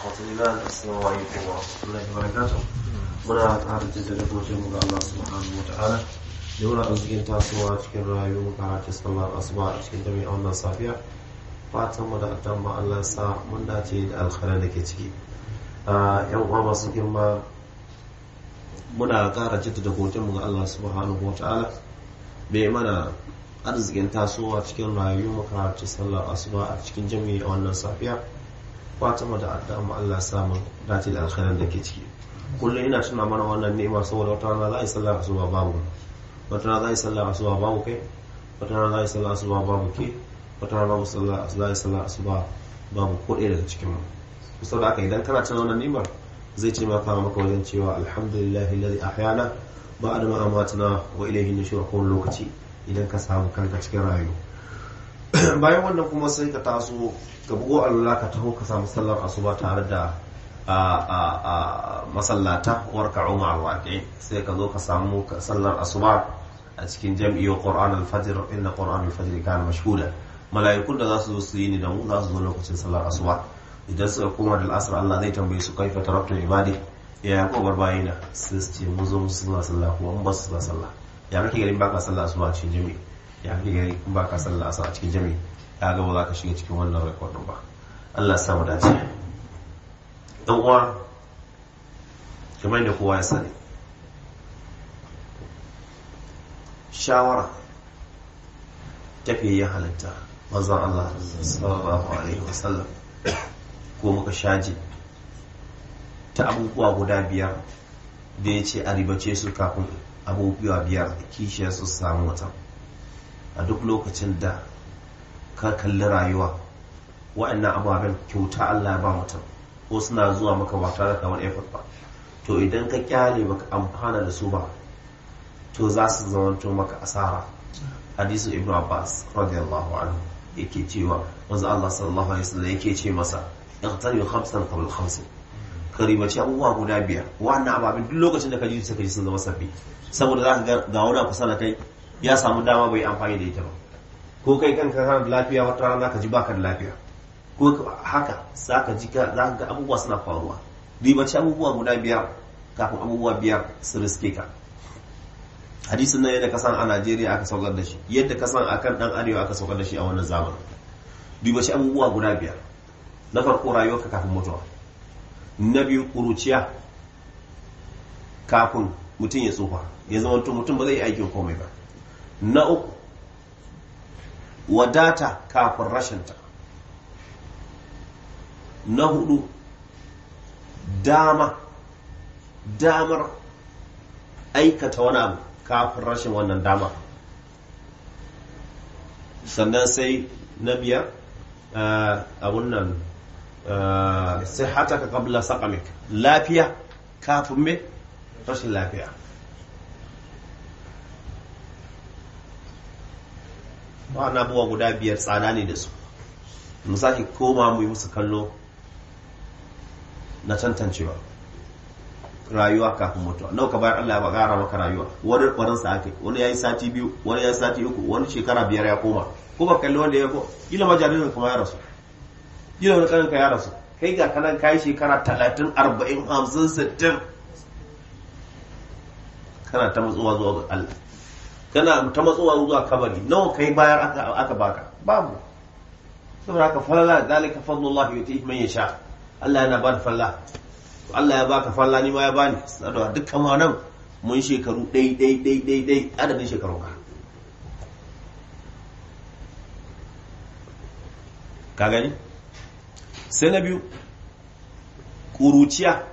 الإيمان السلام عليكم ورحمة الله وبركاته muna ƙara jaddada gojin mu ga Allah subhanahu wa ta'ala da muna arzikin tasowa cikin rayuwar karatu sallar asuba a cikin jami'a wannan safiya fatan mu da addan ma Allah sa mun dace da alkhairar da ke ciki yan uwa masu girma muna ƙara jaddada gojin mu ga Allah subhanahu wa ta'ala bai mana arzikin tasowa cikin rayuwar karatu sallar asuba a cikin jami'a wannan safiya fatan mu da addan ma Allah sa mun dace da alkhairar da ke ciki kullum ina tuna mana wannan ni'ima saboda wata rana za a yi sallar asuba babu wata rana za a yi sallar asuba babu kai wata rana za a yi sallar asuba babu ke wata rana za a yi sallar asuba babu ko ɗaya daga cikin mu saboda haka idan kana tuna wannan ni'imar zai ce maka maka wajen cewa alhamdulillah alladhi ahyana ba'da ma amatna wa ilayhi nushur kowane lokaci idan ka samu kanka cikin rayuwa bayan wannan kuma sai ka taso ka bugo Allah ka taho ka samu sallar asuba tare da a masallata warka umar waƙe sai ka zo ka samu sallar asuba a cikin jam'iyyar qur'an al-fajr inna qur'an al-fajr kana mashhuda mala'ikun da za su zo su yi ni da mu za su zo lokacin sallar asuba idan suka koma da al'asar Allah zai tambaye su kaifa taraktu ibadi ya ya ko barbayina sai su ce mu zo mu sallar sallah kuma mun ba su sallar sallah ya kake garin baka sallar asuba a cikin jami'i ya kake garin baka sallar asuba a cikin jami'i ya ga ba za ka shiga cikin wannan rekodin ba Allah ya sa mu dace dan uwa kamar da kowa ya sani shawara tafiyayyen halitta manzon Allah sallallahu alaihi wasallam ko muka shaji ta abubuwa guda biyar da ya ce a ribace su kafin abubuwa biyar kishiyar su samu wata a duk lokacin da ka kalli rayuwa wa'annan ababen kyauta Allah ya ba mutum ko suna zuwa maka ba tare da wani effort ba to idan ka kyale baka amfana da su ba to za su zamanto maka asara hadisu ibn abbas radiyallahu anhu yake cewa wanzu Allah sallallahu alaihi wasallam yake ce masa iqtari khamsan qabl khamsin karimaci abubuwa guda biyar wannan ababin duk lokacin da ka ji suka ji sun zama sabbi saboda za ka ga wani kusa da kai ya samu dama bai amfani da ita ba ko kai kanka kana da lafiya wata rana ka ji baka da lafiya ko haka za ka ji za ka ga abubuwa suna faruwa ribaci abubuwa guda biyar kafin abubuwa biyar su riske ka hadisin nan yadda kasan a najeriya aka saukar da shi yadda kasan a kan dan arewa aka saukar da shi a wannan zamanin ribaci abubuwa guda biyar na farko rayuwarka kafin mutuwa na biyu kuruciya kafin mutum ya tsufa ya zama mutum ba zai yi aikin komai ba na uku wadata kafin rashinta na hudu dama damar aikata wani abu kafin rashin wannan dama sannan sai na biyar abun nan sai hata ka kabla sakamik lafiya kafin me rashin lafiya wa'ana abuwa guda biyar tsada ne da su mu sake koma mu yi musu kallo na tantancewa rayuwa kafin mutuwa nau ka bayar Allah ya bagara maka rayuwa wani kwarin sa ake wani yayi sati biyu wani yayi sati uku wani shekara biyar ya koma ko ba kalli wanda ya ko kila ma jaririn kuma ya rasu kila wani kanin ka ya rasu kai ga kanan kai shekara talatin arba'in hamsin sittin kana ta matsuwa zuwa ga Allah kana ta matsuwa zuwa kabari nawa kai bayar aka baka babu saboda haka falala zalika fadlullah yuti man yasha Allah yana ba da falla Allah ya baka falla ni ma ya bani saboda dukkan ma nan mun shekaru dai dai dai dai dai adadin shekarun ka ka gani sai na biyu kuruciya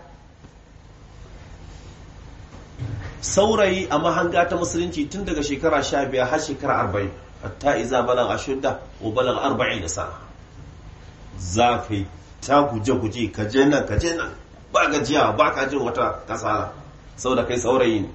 saurayi a mahanga ta musulunci tun daga shekara sha biyar har shekara arba'in hatta iza balan ashudda wa balan arba'in da sana za ka yi ta guje-guje ka je nan ka je nan ba gajiya ba ka jin wata kasala saboda kai saurayi ne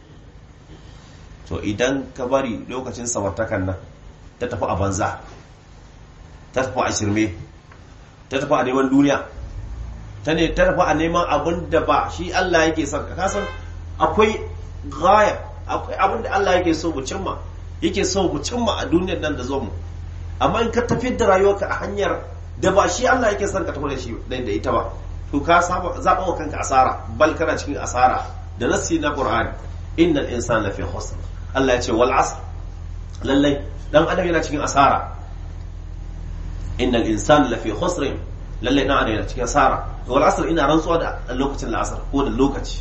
to idan ka bari lokacin samartakan nan ta tafi a banza ta tafi a shirme ta tafi a neman duniya ta ne ta tafi a neman abin da ba shi Allah yake son ka kasan akwai gaya akwai abin da Allah yake so mu cimma yake so mu cimma a duniyar nan da zo mu amma in ka tafi da rayuwarka a hanyar da ba shi Allah yake son ka tafi da shi da ita ba to ka saba zaba wa kanka asara bal kana cikin asara da nasi na qur'ani innal insana lafi khusr Allah ya ce wal asr lallai dan adam yana cikin asara innal insana lafi khusr lallai dan adam yana cikin asara wal asr ina rantsuwa da lokacin la'asar ko da lokaci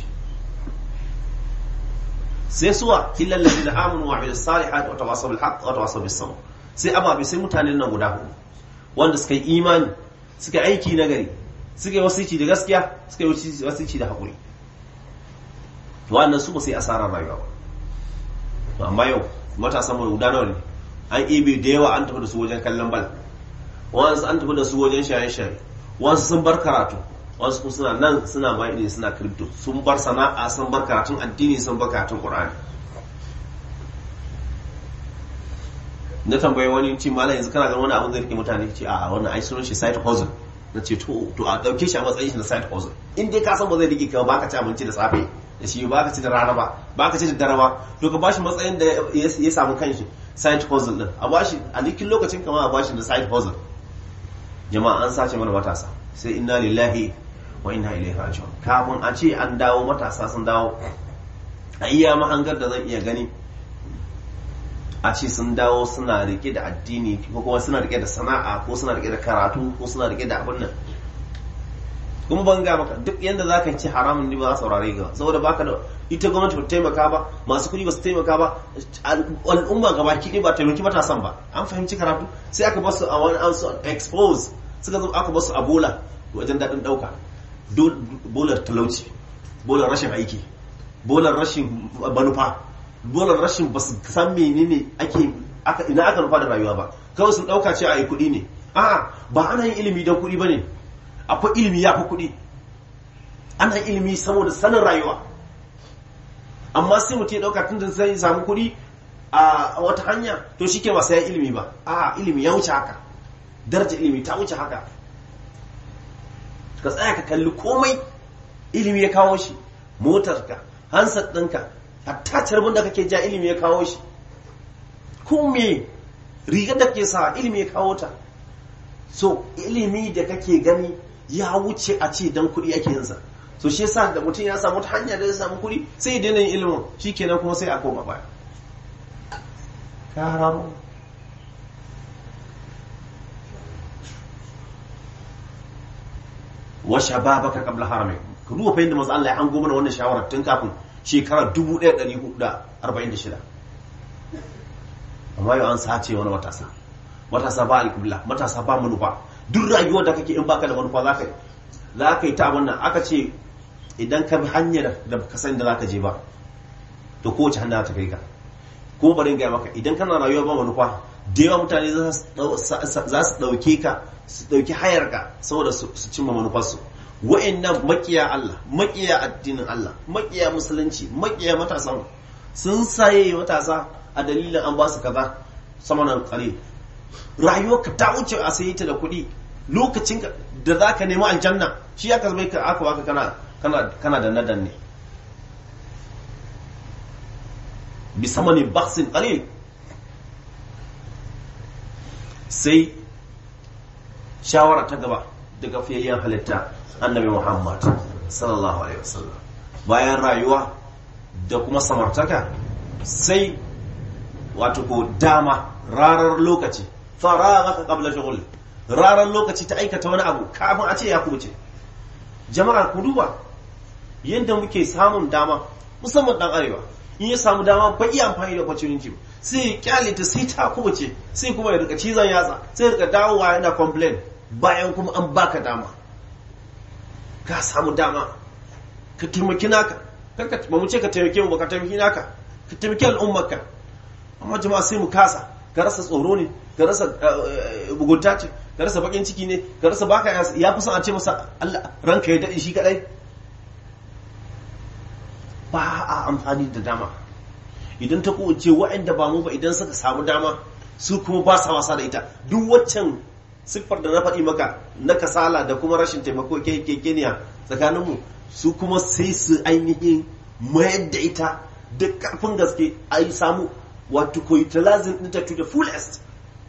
sai suwa illal ladina amanu wa amilus salihati wa tawasaw bil haqq wa tawasaw bis sabr sai ababe sai mutanen nan guda hudu wanda suka yi imani suka aiki nagari suka yi wasici da gaskiya suka yi wasici da haƙuri wannan su ba sai asarar rayuwa ba amma yau matasan mai guda nawa ne an ibe da yawa an tafi da su wajen kallon bal wasu an tafi da su wajen shaye-shaye wasu sun bar karatu wasu kuma suna nan suna ma ne suna crypto sun bar sana'a sun bar karatun addini sun bar karatun qur'ani na tambayi wani ce malam yanzu kana ganin wani abin zai rike mutane ce a wannan ai sunan shi side hustle na ce to to a dauke shi a matsayin shi na side hustle in dai ka san ba zai rike ka ba ka ci abinci da safe da shi ba ka ci da rana ba ba ka ci da dare ba to ka bashi matsayin da ya samu kanshi side hustle din a bashi a likin lokacin kama a bashi da side hustle jama'a an sace mana matasa sai inna lillahi wa inna ilaihi raji'un kafin a ce an dawo matasa sun dawo a iya mahangar da zan iya gani a ce sun dawo suna rike da addini ko kuma suna rike da sana'a ko suna rike da karatu ko suna rike da abin nan kuma ban ga maka duk yanda za ka ci haramun ne ba za saurare ga saboda baka da ita gwamnati ba taimaka ba masu kuɗi ba su taimaka ba al'umma gaba ki ba taimaki matasan ba an fahimci karatu sai aka basu a wani an su expose suka zo aka basu a bola wajen daɗin ɗauka bolar talauci bolar rashin aiki bolar rashin manufa bolar rashin ba su san menene ake ina aka nufa da rayuwa ba kawai sun ɗauka ce a yi kuɗi ne a'a ba ana yin ilimi don kuɗi ba ne akwai ilimi ya fi kuɗi ana ilimi saboda sanin rayuwa amma sai mutum ya ɗauka tun da zai samu kuɗi a wata hanya to shi ke ba sai ilimi ba a ilimi ya wuce haka daraja ilimi ta wuce haka ka tsaya ka kalli komai ilimi ya kawo shi motarka hansar ɗinka hatta carbin da kake ja ilimi ya kawo shi ko me rigar da ke sa ilimi ya kawo ta so ilimi da kake gani ya wuce a ce dan kuɗi ake yinsa so shi yasa da mutum ya samu ta hanya da ya samu kuɗi sai ya daina yin ilimin shikenan kuma sai a koma baya kararo wa shababaka qabla haramik ka duba fa yadda manzo Allah ya hango mana wannan shawarar tun kafin shekarar 1446 amma yau an sace wani matasa matasa ba alƙibla matasa ba manufa duk rayuwar da kake in baka da manufa za ka za ka yi ta wannan aka ce idan ka bi hanyar da ka san da za ka je ba to kowace hanya ta kai ka ko bari in gaya maka idan kana rayuwa ba manufa da yawa mutane za su ɗauke ka su ɗauki hayar ka saboda su cimma manufarsu wa'annan makiya Allah makiya addinin Allah makiya musulunci makiya matasa sun saye matasa a dalilin an ba su kaza samanan kare rayuwarka ta wuce a sayi ta da kuɗi lokacin da za ka nemi aljanna shi ya kasbai ka aka baka kana kana kana da nadan ne bi samani baksin qalil sai shawara ta gaba daga fiyayyen halitta annabi Muhammad sallallahu alaihi wasallam bayan rayuwa da kuma samartaka sai wato ko dama rarar lokaci faragaka qabla shughul rarar lokaci ta aikata wani abu kafin a ce ya kubuce jama'a ku duba yadda muke samun dama musamman dan arewa in ya samu dama ba iya amfani da opportunity ba sai ya kyale ta sai ta kubuce sai kuma ya rika cizon yatsa sai ya rika dawowa yana complain bayan kuma an baka dama ka samu dama ka taimaki naka ba mu ce ka taimake mu ba ka taimaki naka ka taimaki al'ummarka amma jama'a sai mu kasa ka rasa tsoro ne ka rasa bugunta ce ka rasa bakin ciki ne ka rasa baka ya fi son a ce masa Allah ranka ya daɗe shi kadai ba a amfani da dama idan ta kowace waɗanda ba mu ba idan suka samu dama su kuma ba sa wasa da ita duk waccan siffar da na faɗi maka na kasala da kuma rashin taimako kekeniya tsakaninmu su kuma sai su ainihin mayar da ita da ƙarfin gaske a yi samu wato ko utilizing ɗinta to the fullest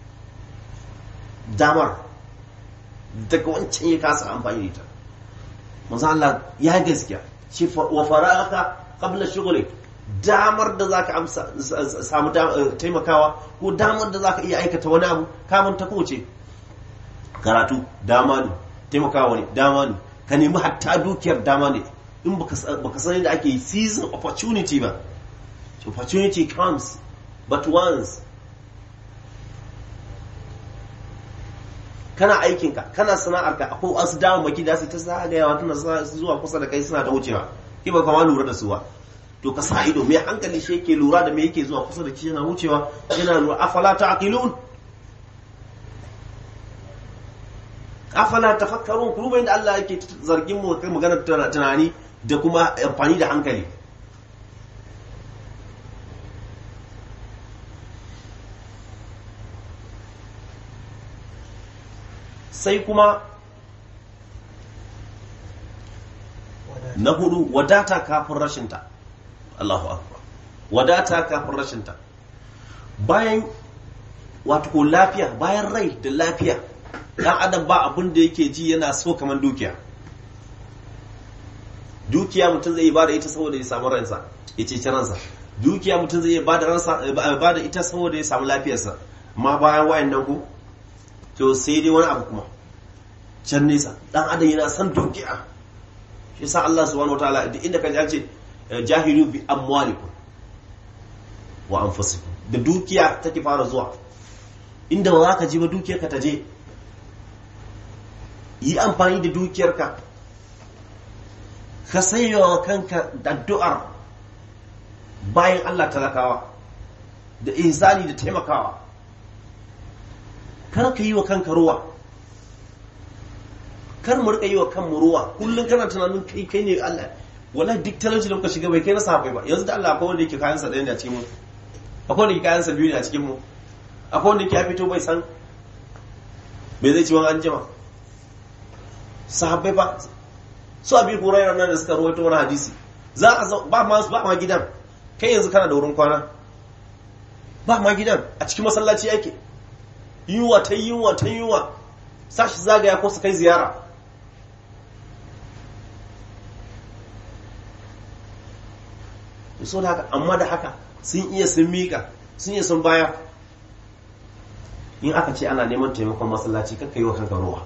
damar daga wancan ya kasa amfani da ita manzo Allah ya gaskiya shi wa fara'aka qabla shughlik damar da zaka amsa samu taimakawa ko damar da zaka iya aikata wani abu kamun ta koce karatu dama ne taimakawa ne dama ne ka nemi hatta dukiyar dama ne in baka san da ake season opportunity ba opportunity comes but once kana aikinka kana sana'arka akwai wasu damammaki da su ta zagayawa tana zuwa kusa da kai suna ta wucewa ki ba kama lura da su ba to ka sa ido mai hankali shi yake lura da me yake zuwa kusa da shi yana wucewa yana lura afala ta'qilun afala tafakkarun ku rubayin da Allah yake zargin mu kai maganar tunani da kuma amfani da hankali sai kuma na hudu wadata kafin rashinta Allahu akbar wadata kafin rashinta bayan wato ko lafiya bayan rai da lafiya dan adam ba abin da yake ji yana so kamar dukiya dukiya mutum zai ba da ita saboda ya samu ransa ya ce ransa dukiya mutum zai ba da ransa ba da ita saboda ya samu lafiyarsa amma bayan wayan nan ku to sai dai wani abu kuma can nesa dan adam yana son dukiya shi sa Allah subhanahu wataala duk inda ka ji ce jahilu bi amwalikum wa anfusikum da dukiya take fara zuwa inda ba za ka ji ba dukiyar ka ta je yi amfani da dukiyarka ka sayawa kanka da addu'ar bayan Allah talakawa da ihsani da taimakawa kar ka yi wa kanka ruwa kar mu rika yi wa kanmu ruwa kullum kana tunanin kai kai ne Allah wallahi duk talauci da muka shiga bai kai na sahabbai ba yanzu da Allah akwai wanda yake kayan sa ɗaya ne a cikin mu akwai wanda yake kayan sa biyu ne a cikin mu akwai wanda yake ya fito bai san bai zai ci wani an jima sahabbai ba su abi hurairar nan da suka rawaito wani hadisi za a ba ma ba ma gidan kai yanzu kana da wurin kwana ba ma gidan a cikin masallaci yake yunwa ta yunwa ta yunwa sashi zagaya ko su kai ziyara so da haka amma da haka sun iya sun miƙa sun iya sun baya in aka ce ana neman taimakon masallaci kakka yi wa kanka ruwa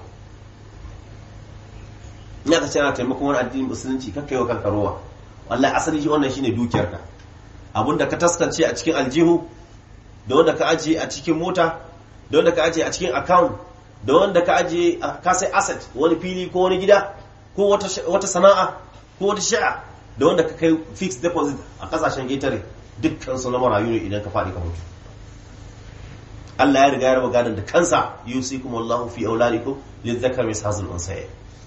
in aka ce ana taimakon wani addinin musulunci kakka yi wa kanka ruwa wallahi asali shi wannan shine dukiyarka abinda ka taskance a cikin aljihu da wanda ka ajiye a cikin mota da wanda ka ajiye a cikin account da wanda ka ajiye ka sai asset wani fili ko wani gida ko wata sana'a ko wata sha'a da wanda ka kai fixed deposit a kasashen getare dukkan su na marayu ne idan ka faɗi ka mutu Allah ya riga ya raba gadon da kansa yusikum wallahu fi auladikum lidzakar mishazul unsaya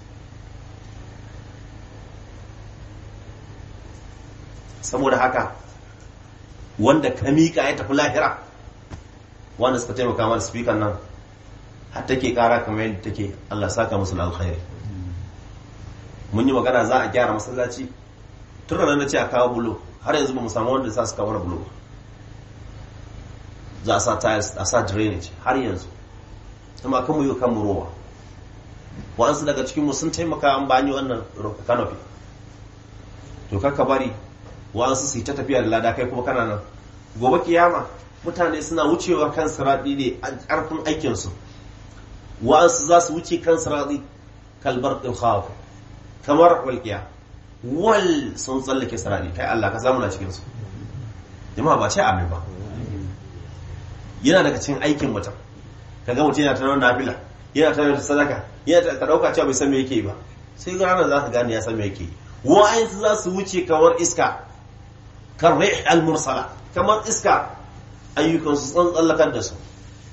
saboda haka wanda ka miƙa ya tafi lahira wanda suka taimaka mana speaker nan har take kara kamar yadda take Allah saka musu alkhairi mun yi magana za a gyara masallaci tun ranar na ce a kawo bulo har yanzu ba mu samu wanda za su kawo bulo ba za a sa tiles a sa drainage har yanzu amma kan mu yi kan mu rowa wa'ansu daga cikinmu sun taimaka an bani wannan canopy to kakka bari wa'ansu su yi ta tafiya da lada kai kuma kana nan gobe kiyama mutane suna wucewa kan siraɗi ne a ƙarfin aikinsu wa'ansu za su wuce kan siraɗi kalbar ɗin kamar walƙiya wal sun tsallake siraɗi kai Allah ka samu na cikinsu jama'a ba ce amin ba yana daga cikin aikin mutum ka ga mutum yana ta nuna nafila yana ta nuna sadaka yana ta ɗauka cewa bai san me yake ba sai ga ranar za ka gane ya san me yake wa'ansu za su wuce kamar iska kan rih al-mursala kamar iska ayyukansu sun tsallakar da su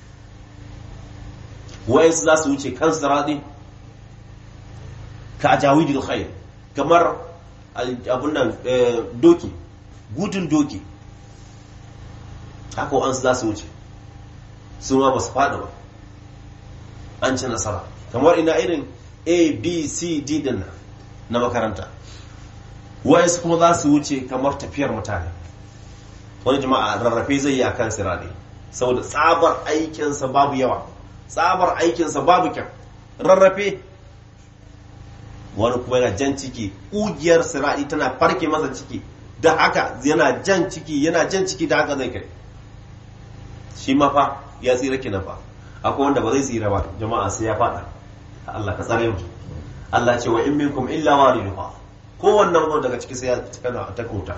wa'ansu za su wuce kan sirati ka ajawidil khair kamar abun nan doki gudun doki haka wa'ansu za su wuce su ma ba su faɗi ba an ci nasara kamar ina irin a b c d din na makaranta wa'ansu kuma za su wuce kamar tafiyar mutane wani jama'a rarrafe zai yi a kan sirade saboda tsabar aikinsa babu yawa tsabar aikinsa babu kyan rarrafe wani kuma yana jan ciki ƙugiyar sira'i tana farke masa ciki da haka yana jan ciki yana jan ciki da haka zai kai shi ma fa ya tsira kenan fa akwai wanda ba zai tsira ba jama'a sai ya fada Allah ka tsare mu Allah ce wa in minkum illa wariduha kowannen wanda daga ciki sai ya kana ta kuta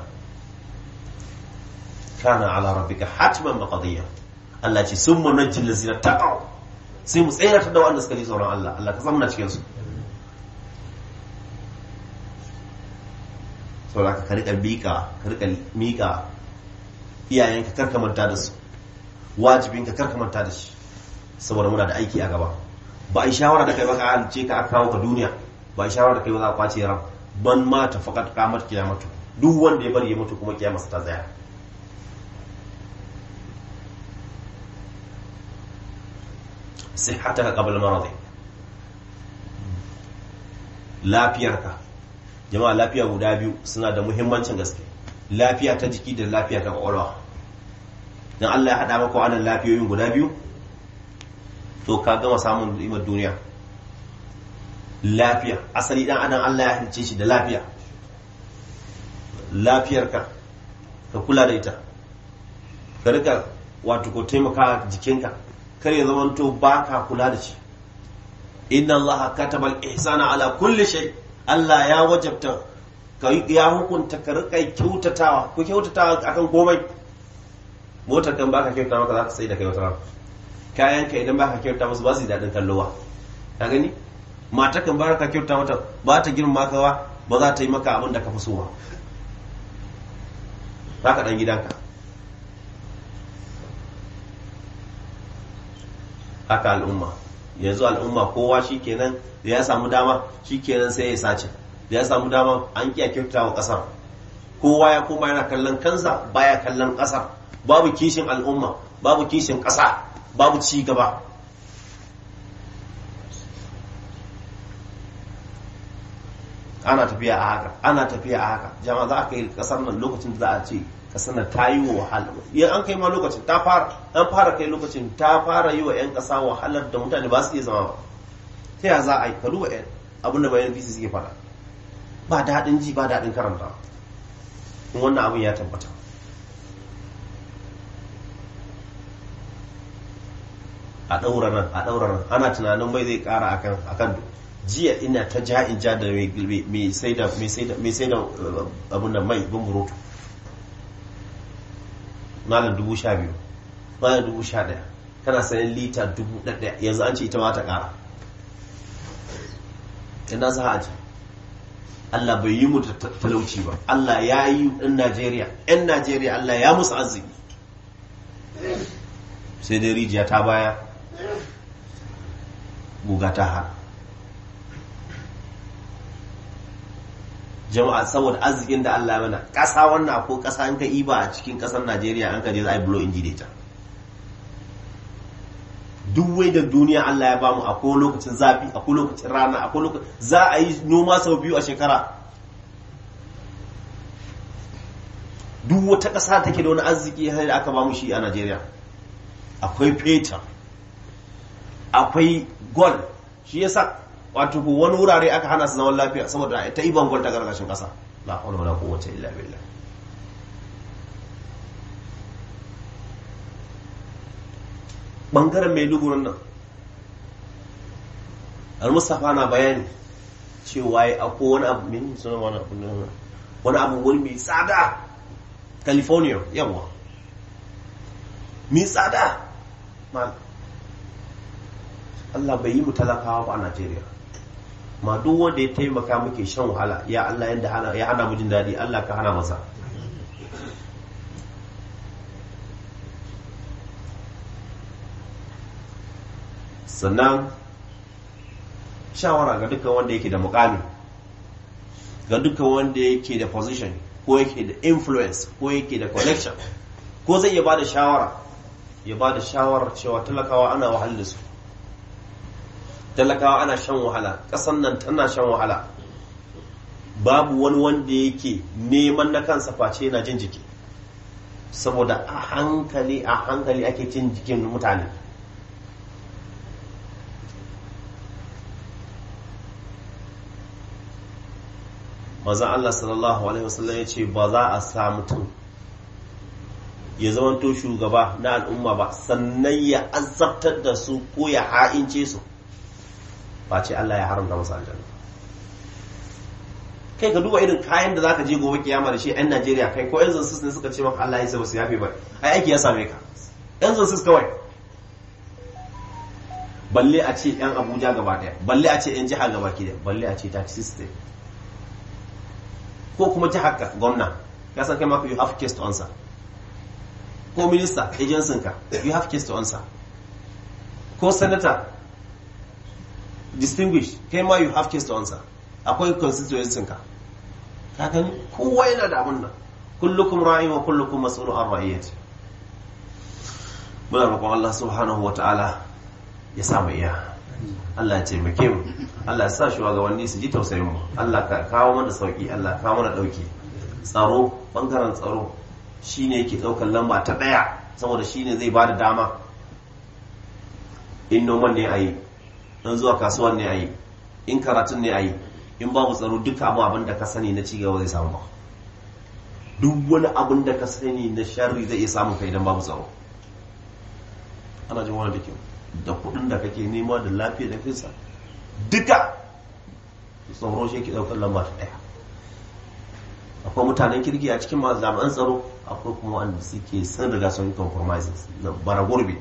kana ala rabbika hatman maqdiya Allah ce summa najjil lazina taqaw sai mu tsayar da wanda suka ji tsoron Allah Allah ka zamna cikin su saboda ka rika miƙa ka rika miƙa iyayenka karka manta da su wajibinka karka manta da shi saboda muna da aiki a gaba ba a yi shawara da kai ba ka halice ka aka kawo ka duniya ba a yi shawara da kai ba za a kwace ran ban ma ta fakat kamar kiyamatu duk wanda ya bari ya mutu kuma kiyamarsa ta tsaya صحتك قبل مرضك lafiyarka jama'a lafiya guda biyu suna da muhimmancin gaske lafiya ta jiki da lafiya ta kwakwalwa don Allah ya haɗa maka wannan lafiyoyin guda biyu to ka gama samun ni'imar duniya lafiya asali dan adam Allah ya halice shi da lafiya lafiyarka ka kula da ita ka rika wato ko taimaka jikinka kar ya zamanto ba ka kula da shi inna Allah kataba al-ihsana ala kulli shay Allah ya wajabta ka ya hukunta ka rika kyautatawa ko kyautatawa akan komai motar kan baka kyauta maka za ka sai da kai wata rana kayan ka idan baka kyauta musu ba su daɗin kallowa ka gani mata kan baka kyauta mata ba ta girma ka ba ba za ta yi maka abin da ka fi so ba za ka ɗan gidanka haka al'umma yanzu al'umma kowa shikenan da ya samu dama shikenan sai ya sace da ya samu dama an kiya kyauta wa ƙasar kowa ya koma yana kallon kansa baya kallon ƙasar babu kishin al'umma babu kishin ƙasa babu ci gaba ana tafiya a haka ana tafiya a haka jama'a za a kai ƙasar nan lokacin da za a ce kasar nan ta yi wa wahala yan an kai ma lokacin ta fara an fara kai lokacin ta fara yi wa 'yan kasa wahalar da mutane ba su iya zama ba ta ya za a yi ka duba abin da bayan bisi suke fara ba daɗin ji ba daɗin karanta in wannan abin ya tabbata a ɗaura nan a ɗaura nan ana tunanin mai zai ƙara akan akan jiya ina ta ja in ja da mai sai da abin da mai bumburutu malam dubu sha biyu malam dubu sha ɗaya kana sayan lita dubu ɗaya yanzu an ce ita ma ta ƙara ina za a ji Allah bai yi mu da talauci ba Allah ya yi ɗan Najeriya ‘yan Najeriya Allah ya musu arziki sai dai rijiya ta baya guga ta har jama'a saboda arzikin da Allah mana ƙasa wannan ko ƙasa an ka iba a cikin ƙasar Najeriya an ka je za a yi bulo inji da ita duk wai da duniya Allah ya bamu akwai lokacin zafi akwai lokacin rana akwai lokacin za a yi noma sau biyu a shekara duk wata ƙasa take da wani arziki har da aka bamu shi a Najeriya akwai fetur akwai gold shi yasa wato ko wani wurare aka hana su zaman lafiya saboda ta iban gwal ta gargashin kasa la hawla wala quwwata illa billah bangaren mai lugurin nan al-mustafa na bayani cewa ya ako wani abu min suna wani abu wani abu wani mai tsada california yawa mai tsada Allah bai yi mu talakawa ba a Najeriya ma duk wanda ya taimaka muke shan wahala ya Allah yadda ya hana mu jin daɗi Allah ka hana masa sannan shawara ga dukkan wanda yake da mukami ga dukkan wanda yake da position ko yake da influence ko yake da connection ko zai iya ba da shawara ya ba da shawarar cewa talakawa ana wahala da su talakawa ana shan wahala ƙasan nan tana shan wahala babu wani wanda yake neman na kansa face yana jin jiki saboda a hankali a hankali ake cin jikin mutane manzon Allah sallallahu alaihi wasallam ya ce ba za a sa mutum ya zamanto shugaba na al'umma ba sannan ya azabtar da su ko ya ha'ince su ba ce Allah ya haramta masa aljanna kai ka duba irin kayan da zaka je gobe kiyama da shi yan Najeriya kai ko yan zansus ne suka ce maka Allah ya sai basu yafe ba ai aiki ya same ka yan zansus kawai balle a ce yan Abuja gaba daya balle a ce yan jiha gaba ki daya balle a ce taxi state ko kuma jihar ka gwamna ya san kai maka you have case to answer ko minista agency ka you have case to answer ko senator distinguished kai ma you have case to answer akwai constituency ka ka gani kowa yana da abun nan kullukum ra'in wa kullukum mas'ulun an ra'iyati muna roƙon Allah subhanahu wata'ala ya sa mu iya Allah ya taimake mu Allah ya sa shugabanni su ji tausayin mu Allah ka kawo mana sauki Allah ka kawo mana dauki tsaro bangaren tsaro shine yake daukar lamba ta daya saboda shine zai bada dama in noman ne ayi in zuwa kasuwan ne ayi in karatun ne ayi in babu tsaro duka abu abin da ka sani na cigaba zai samu ba duk wani abin da ka sani na sharri zai iya samun ka idan babu tsaro ana jin wani da kyau da kudin da kake nema da lafiya da kinsa duka tsaro shi ke daukar lamba ta daya akwai mutanen kirki a cikin masu jami'an tsaro akwai kuma wanda suke sun riga sun yi compromises na bara gurbi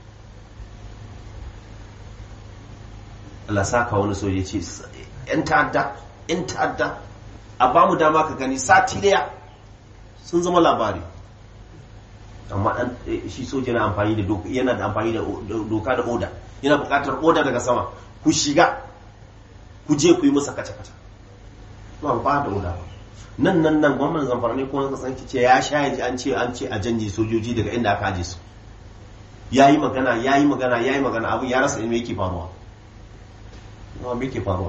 Allah saka wani soja ce yan ta'adda yan ta'adda a ba mu dama ka gani sati daya sun zama labari amma dan shi soja yana amfani da doka yana da amfani da doka da oda yana buƙatar oda daga sama ku shiga ku je ku yi masa kace kace ba ba da oda ba nan nan nan gwamnan zamfara ne ko na kasan ce ya sha yaji an ce an ce a janye sojoji daga inda aka aje su yayi magana yayi magana yayi magana abu ya rasa me yake faruwa nawa me yake faruwa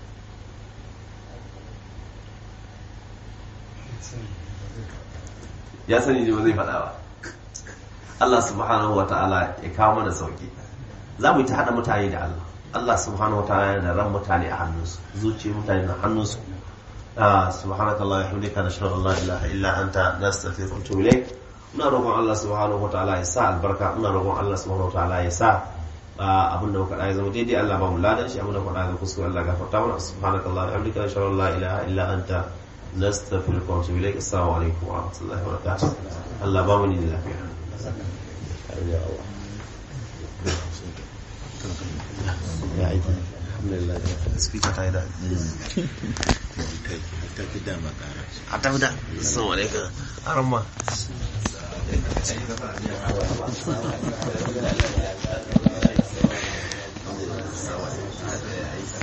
ya sani ne ba zai faɗa ba Allah subhanahu wa ta'ala ya kawo mana sauki za mu yi ta haɗa mutane da Allah Allah subhanahu wa ta'ala yana da ran mutane a hannunsu zuciya mutane na hannunsu subhanaka Allah ya hamdika na shirin Allah ilaha illa anta nastaghfiruka wa atubu ilayk muna roƙon Allah subhanahu wa ta'ala ya sa albarka muna roƙon Allah subhanahu wa ta'ala ya sa abin da muka ya zama daidai Allah ba mu ladan shi abin da muka zama kuskure Allah gafarta mana subhanaka Allah ya hamdika na shirin Allah ilaha illa anta nastaghfiruka wa atubu ilayk assalamu alaikum wa rahmatullahi wa barakatuh Allah ba mu ni lafiya ya aiki alhamdulillah speaker ta yi da ta fi dama kara a ta fi da assalamu alaikum aramma